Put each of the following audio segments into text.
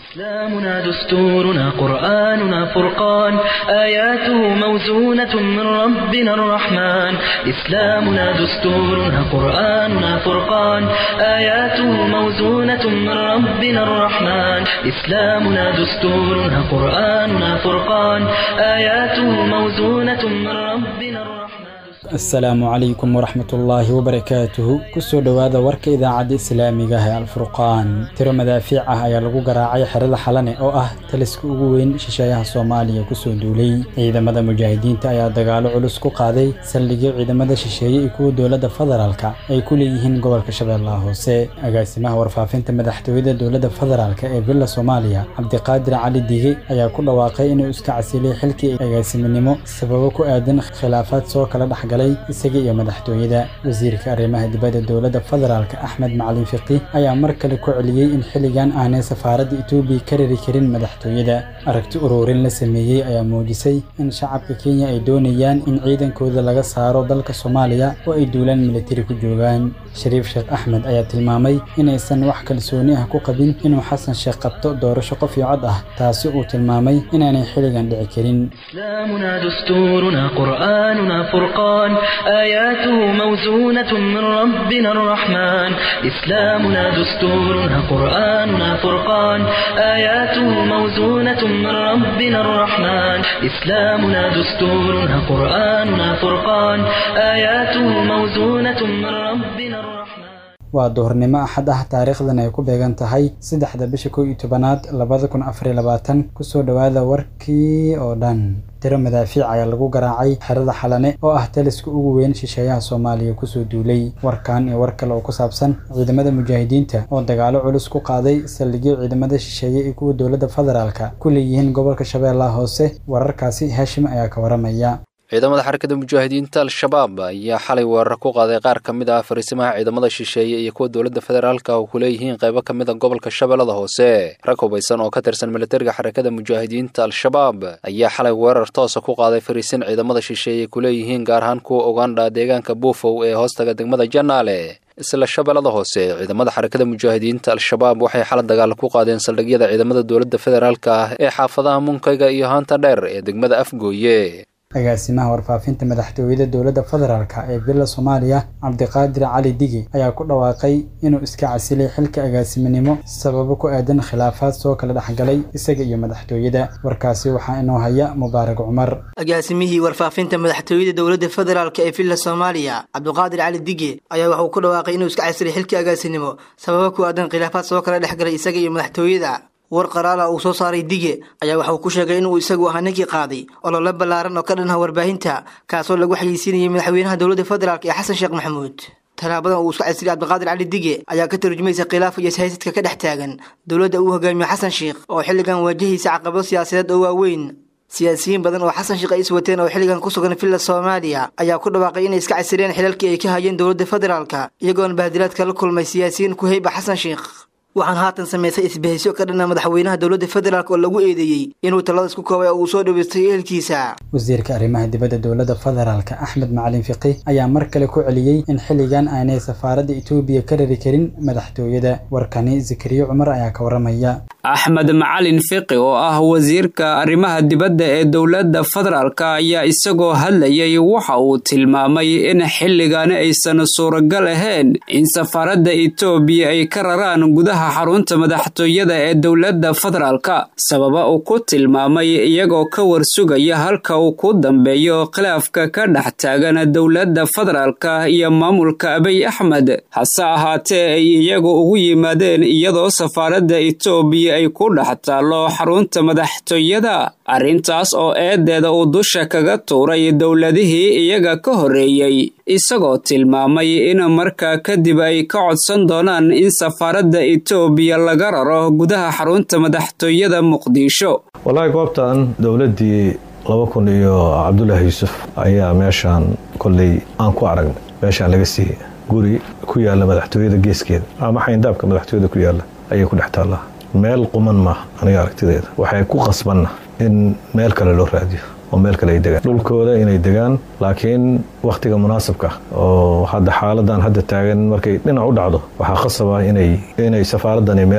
إسلامنا دستورنا قرآننا فرقان آياته موزونة من ربنا الرحمن إسلامنا دستورنا قرآننا فرقان آياته موزونة من ربنا الرحمن إسلامنا دستورنا قرآننا فرقان آياته موزونة من ربنا الرحمن asalaamu calaykum waraxmatullaahi wabarakaatuhu kusoo dhowaada warka idaacadda islaamiga ah ee alfurqaan tiro madaafiic ah ayaa lagu garaacay xerada xalane oo ah taliska ugu weyn shisheeyaha soomaaliya kusoo duulay ciidamada mujaahidiinta ayaa dagaalo culus ku qaaday saldhigyo ciidamada shisheeye iyo kuwa dowladda federaalka ay ku leeyihiin gobolka shabeellaha hoose agaasimaha warfaafinta madaxtooyada dowladda federaalk ee villa soomaaliya cabdiqaadir cali dige ayaa ku dhawaaqay inuu iska casilay xilkii agaasiminimo sababo ku aadan khilaafaad soo kala dhexgalay isaga iyo madaxtooyada wasiirka arrimaha dibadda dowladda federaalk axmed macalin fiqi ayaa mar kale ku celiyey in xilligan aanay safaaradda etoobiya ka rari karin madaxtooyada aragti ururin la sameeyey ayaa muujisay in shacabka kenya ay doonayaan in ciidankooda laga saaro dalka soomaaliya oo ay duulaan militari ku joogaan shariif sheekh axmed ayaa tilmaamay inaysan wax kalsooni ah ku qabin inuu xasan sheekh qabto doorasho qof iyo cod ah taasi uu tilmaamay inaanay xilligan dhici karin إسلامنا دستورنا قرآننا فرقان آياته موزونة من ربنا الرحمن إسلامنا دستورنا قرآننا فرقان آياته موزونة من ربنا الرحمن إسلامنا دستورنا قرآننا فرقان آياته موزونة من ربنا الرحمن waa duhurnimo axad ah taariikhdan ay ku beegan tahay saddexda bisha kow iyo tobanaad labada kun afariyo labaatan kusoo dhowaada warkii oo dhan tiro madaafiic ayaa lagu garaacay xerada xalane oo ah taliska ugu weyn shisheeyaha soomaaliya kusoo duulay warkan iyo war kale oo ku saabsan ciidamada mujaahidiinta oo dagaalo culus ku qaaday saldhigyo ciidamada shisheeye iyo kuwa dowladda federaalka ku leeyihiin gobolka shabeellaha hoose wararkaasi haashim ayaa ka waramaya ciidamada xarakada mujaahidiinta al-shabaab ayaa xalay weerar ku qaaday qaar ka mid ah fariisimaha ciidamada shisheeye iyo kuwa dowladda federaalka oo ku leeyihiin qaybo ka mid a gobolka shabeellada hoose rag hubaysan oo ka tirsan militariga xarakada mujaahidiinta al-shabaab ayaa xalay weerar toosa ku qaaday fariisin ciidamada shisheeye ku leeyihiin gaar ahaan kuwa ugandha deegaanka buufow ee hoostaga degmada janaale isla shabeellada hoose ciidamada xarakada mujaahidiinta al-shabaab waxay xala dagaal ku qaadeen saldhigyada ciidamada dowladda federaalka ah ee xaafadaha munkayga iyo haanta dheer ee degmada afgooye agaasimaha warfaafinta madaxtooyada dowladda federaalk ee villa soomaaliya cabdiqaadir cali digi ayaa ku dhawaaqay inuu iska casilay xilka agaasiminimo sababo ku aadan khilaafaad soo kala dhexgalay isaga iyo madaxtooyada warkaasi waxaa inoo haya mubaarak cumar agaasimihii warfaafinta madaxtooyada dowladda federaalk ee villa soomaaliya cabdiqaadir cali dige ayaa waxauu ku dhawaaqay inuu iska casilay xilka agaasinimo sababo ku aadan khilaafaad soo kala dhexgalay isaga iyo madaxtooyada war qaraala uu soo saaray dige ayaa waxa uu ku sheegay inuu isagu ahaa ninkii qaaday olole ballaaran oo ka dhanha warbaahinta kaasoo lagu xayeysiinayay madaxweynaha dowladda federaalk ee xasan sheekh maxamuud talaabadan uu isku casiriyay cabdiqaadir cali dige ayaa ka tarjumaysa khilaaf iyo siyaasadka ka dhex taagan dowladda uu hogaamiyo xasan sheekh oo xilligan waajahaysa caqabado siyaasadeed oo waaweyn siyaasiyiin badan oo xasan sheekh ay is wateen oo xilligan ku sugan villa soomaaliya ayaa ku dhawaaqay inay iska casiriyeen xilalkii ay ka hayeen dowladda federaalka iyagoona bahdilaadka la kulmay siyaasiyiin ku heyba xasan sheekh waxaan haatan samaysay isbahayso ka dhanna madaxweynaha dowladda federaalk oo lagu eedeeyey inuu talada isku koobay oo uu soo dhaweystay ehelkiisa wasiirka arrimaha dibadda dowladda federaalk axmed macalin fiqi ayaa mar kale ku celiyey in xilligan aanay safaaradda etoobiya ka rari karin madaxtooyada warkani zakariya cumar ayaa ka waramaya axmed macalin fiqi oo ah wasiirka arrimaha dibadda ee dowladda federaalk ayaa isagoo hadlayay waxa uu tilmaamay in xilligan aysan suuragal ahayn in safaaradda etoobiya ay ka raraan gudaha xarunta madaxtooyada ee dowladda federaalka sababa uu ku tilmaamay iyagoo ka warsugaya halka uu ku dambeeyo khilaafka ka dhex taagan dowladda federaalka iyo maamulka abiy axmed hase ahaatee ay iyagu ugu yimaadeen iyadoo safaaradda etoobiya ay ku dhex taallo xarunta madaxtooyada arrintaas oo eedeeda uu dusha kaga tuuray dowladihii iyaga ka horreeyey isagoo tilmaamay in markaa kadib ay ka codsan doonaan in safaaradda etoobiya laga raro gudaha xarunta madaxtooyada muqdisho wallaahi goobtan dowladdii laba kun iyo cabdulaahi yuusuf ayaa meeshaan kolley aan ku aragnay meeshaan laga siiyey guri ku yaalla madaxtooyada geeskeeda ama xayndaabka madaxtooyada ku yaalla ayay ku dhex taallaa meel quman maaha aniga aragtideeda waxay ku qasbanna in meel kale loo raadiyo oo meel kale ay degaan dhulkooda inay degaan laakiin wakhtiga munaasabka oo hadda xaaladan hadda taagan markay dhinac u dhacdo waxaa khasaba inay inay safaaradani meel kale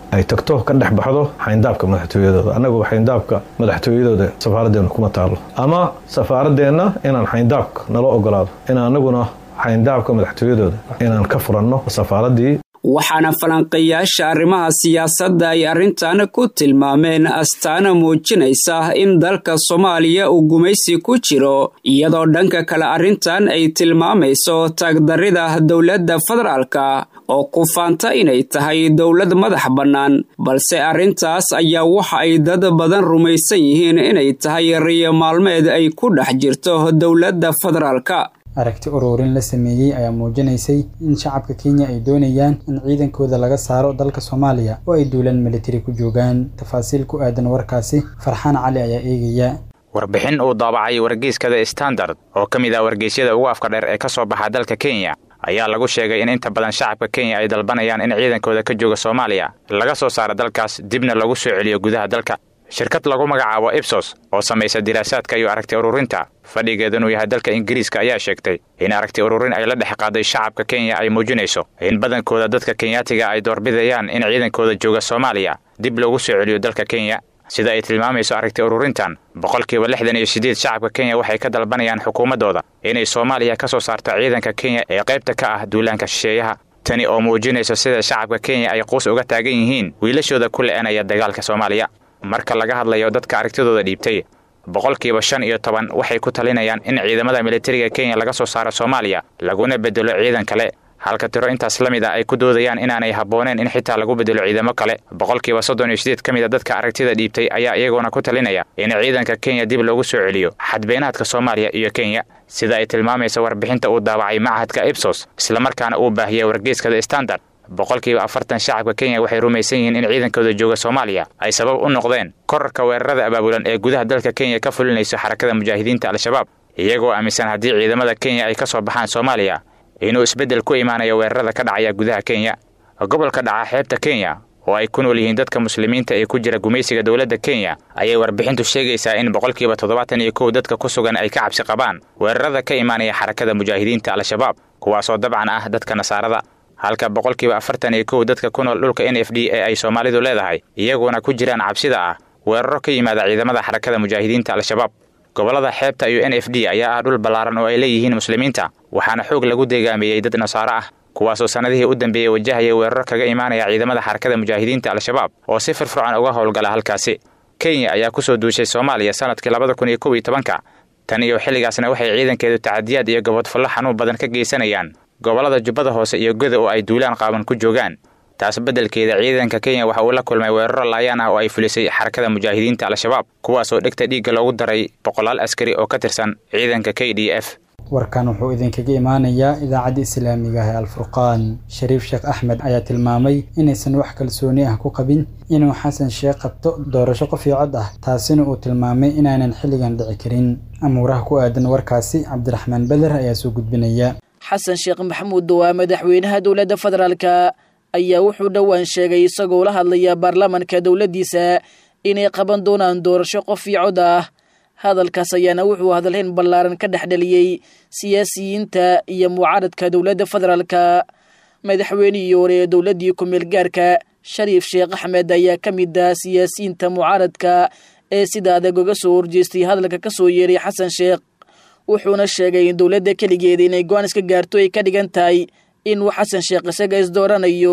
ay tagto ka dhex baxdo xayndaabka madaxtooyadooda annagu xayndaabka madaxtooyadooda safaaraddeenu kuma taalo ama safaaradeenna inaan xayndaabka nala ogolaado in anaguna xayndaabka madaxtooyadooda inaan ka furanno safaaraddii waxaana falanqeeyaasha arrimaha siyaasadda ay arrintan ku tilmaameen astaana muujinaysa in dalka soomaaliya uu gumaysi ku jiro iyadoo dhanka kale arrintan ay tilmaamayso taagdarrida dowladda federaalka oo ku faanta inay tahay dowlad madax bannaan balse arrintaas ayaa waxa ay dad badan rumaysan yihiin inay tahay riyo maalmeed ay ku dhex jirto dowladda federaalka aragti ururin la sameeyey ayaa muujinaysay in shacabka kenya ay doonayaan in ciidankooda laga saaro dalka soomaaliya oo ay duulaan militari ku joogaan tafaasiil ku aadan warkaasi farxaan cali ayaa eegaya warbixin uu daabacay wargeyskada standard oo ka mid ah wargeysyada ugu afka dheer ee ka soo baxa dalka kenya ayaa lagu sheegay in inta badan shacabka kenya ay dalbanayaan in ciidankooda ka jooga soomaaliya laga soo saaro dalkaas dibna lagu soo celiyo gudaha dalka shirkad lagu magacaabo ibsos oo samaysa diraasaadka iyo aragti ururinta fadhigeed inuu yahay dalka ingiriiska ayaa sheegtay in aragti ururin ay la dhex qaaday shacabka kenya ay muujinayso in badankooda dadka kenyaatiga ay doorbidayaan in ciidankooda jooga soomaaliya dib loogu soo celiyo dalka kenya sida ay tilmaamayso aragti ururintan boqolkiiba lixdan iyo siddeed shacabka kenya waxay ka dalbanayaan xukuumaddooda inay soomaaliya ka soo saarto ciidanka kenya ee qaybta ka ah duulaanka shisheeyaha tani oo muujinayso sida shacabka kenya ay quus uga taagan yihiin wiilashooda ku le'anaya dagaalka soomaaliya marka laga hadlayo dadka aragtidooda dhiibtay boqolkiiba shan iyo toban waxay ku talinayaan in ciidamada militariga kenya laga soo saaro soomaaliya laguna bedelo ciidan kale halka tiro intaas la mid a ay ku doodayaan inaanay habbooneen in xitaa lagu bedelo ciidamo kale boqolkiiba soddon iyo sideed ka mid a dadka aragtida dhiibtay ayaa iyagoona ku talinaya in ciidanka kenya dib loogu soo celiyo xadbeenaadka soomaaliya iyo kenya sida ay tilmaamaysa warbixinta uu daawacay machadka ibsos islamarkaana uu baahiyay wargeyskada standard boqolkiiba afartan shacabka kenya waxay rumaysan yihiin in ciidankooda jooga soomaaliya ay sabab u noqdeen korarka weerarada abaabulan ee gudaha dalka kenya ka fulinayso xarakada mujaahidiinta al-shabaab iyagoo aaminsan haddii ciidamada kenya ay ka soo baxaan soomaaliya inuu isbeddel ku imaanayo weerarada ka dhacaya gudaha kenya gobolka dhaca xeebta kenya oo ay ku nool yihiin dadka muslimiinta ee ku jira gumaysiga dowladda kenya ayay warbixintu sheegaysaa in boqolkiiba toddobaatan iyo kow dadka ku sugan ay ka cabsi qabaan weerarada ka imaanaya xarakada mujaahidiinta al-shabaab kuwaasoo dabcan ah dadka nasaarada halka boqolkiiba afartan iyo kow dadka ku nool dhulka n f d ee ay soomaalidu leedahay iyaguna ku jiraan cabsida ah weeraro ka yimaada ciidamada xarakada mujaahidiinta al-shabaab gobollada xeebta iyo n f d ayaa ah dhul ballaaran oo ay leeyihiin muslimiinta waxaana xoog lagu deegaameeyey dad nasaaro ah kuwaasoo sannadihii u dambeeyey wajahaya weeraro kaga imaanaya ciidamada xarakada mujaahidiinta al-shabaab oo si firfircoon uga howlgala halkaasi kenya ayaa ku soo duushay soomaaliya sannadkii labada kun iyo kow iyo tobanka tan iyo xilligaasna waxay ciidankeedu tacadiyaad iyo gobodfallo xanuun badan ka geysanayaan gobollada jubbada hoose iyo goda oo ay duulaan qaaban ku joogaan taas beddelkeeda ciidanka kenya waxa uu la kulmay weeraro laayaan ah oo ay fulisay xarakada mujaahidiinta al-shabaab kuwaasoo dhegta dhiigga loogu daray boqolaal askari oo ka tirsan ciidanka k d f warkan wuxuu idinkaga imaanayaa idaacadda islaamiga ah ee alfurqaan shariif sheekh axmed ayaa tilmaamay inaysan wax kalsooni ah ku qabin inuu xasan sheekh qabto doorasho qof iyo cod ah taasina uu tilmaamay inaanan xilligan dhici karin amuuraha ku aadan warkaasi cabdiraxmaan beder ayaa soo gudbinaya xasan sheekh maxamuud waa madaxweynaha dowladda federaalka ayaa wuxuu dhowaan sheegay isagoo la hadlaya baarlamaanka dowladdiisa inay qaban doonaan doorasho qof iyo cod ah hadalkaas ayaana wuxuu hadalhayn ballaaran ka dhex dhaliyey siyaasiyiinta iyo mucaaradka dowladda federaalka madaxweynihii hore ee dowladdii ku-meel gaarka shariif sheekh axmed ayaa ka mid ah siyaasiyiinta mucaaradka ee sida adag uga soo horjeestay hadalka ka soo yeeray xasan sheekh wuxuuna sheegay in dowladda keligeeda inay go-aan iska gaarto ay ka dhigan tahay inuu xasan sheekh isaga isdooranayo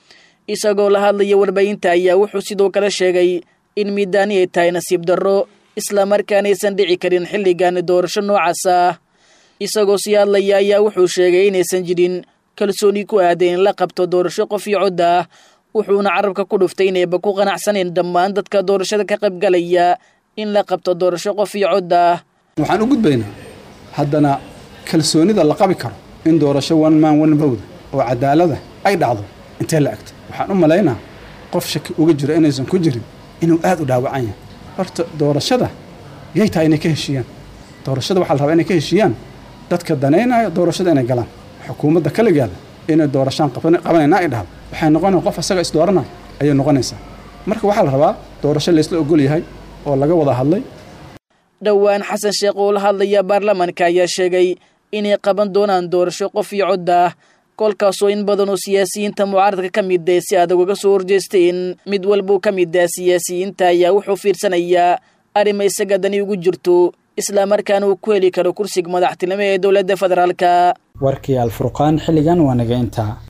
isagoo la hadlaya warbaahinta ayaa wuxuu sidoo kale sheegay in miidaani ay tahay nasiib darro islamarkaana aysan dhici karin xilligan doorasho noocaas ah isagoo sii hadlaya ayaa wuxuu sheegay inaysan jirin kalsooni ku aaday in la qabto doorasho qof iyo cod ah wuxuuna carabka ku dhuftay inayba ku qanacsaneen dhammaan dadka doorashada ka qaybgalaya in la qabto doorasho qof iyo cod ah waxaan u gudbaynaa haddana kalsoonida la qabi karo in doorasho one man one vote oo cadaalada ay dhacdo intee la egto waxaan u malaynaa qof shaki uga jiro inaysan ku jirin inuu aad u dhaawacan yahay horta doorashada yay tahay inay ka heshiiyaan doorashada waxaa la rabaa inay ka heshiiyaan dadka danaynaya doorashada inay galaan xukuumadda kaligeeda inay doorashaan qabanayna ay dhahdo waxay noqonaya qof asaga isdooranaya ayay noqonaysaa marka waxaa la rabaa doorasho laysla ogol yahay oo laga wada hadlay dhowaan xasan sheekh oo la hadlaya baarlamaanka ayaa sheegay inay qaban doonaan doorasho qof iyo cod ah kolkaasoo in badan oo siyaasiyiinta mucaaradka ka mid ah si adag uga soo horjeesteen mid walbuu ka mid ah siyaasiyiinta ayaa wuxuu fiirsanayaa arrima isaga dani ugu jirto islamarkaana uu ku heli karo kursiga madaxtinimo ee dowladda federaalka warkii alfurqaan xilligan waa naga intaa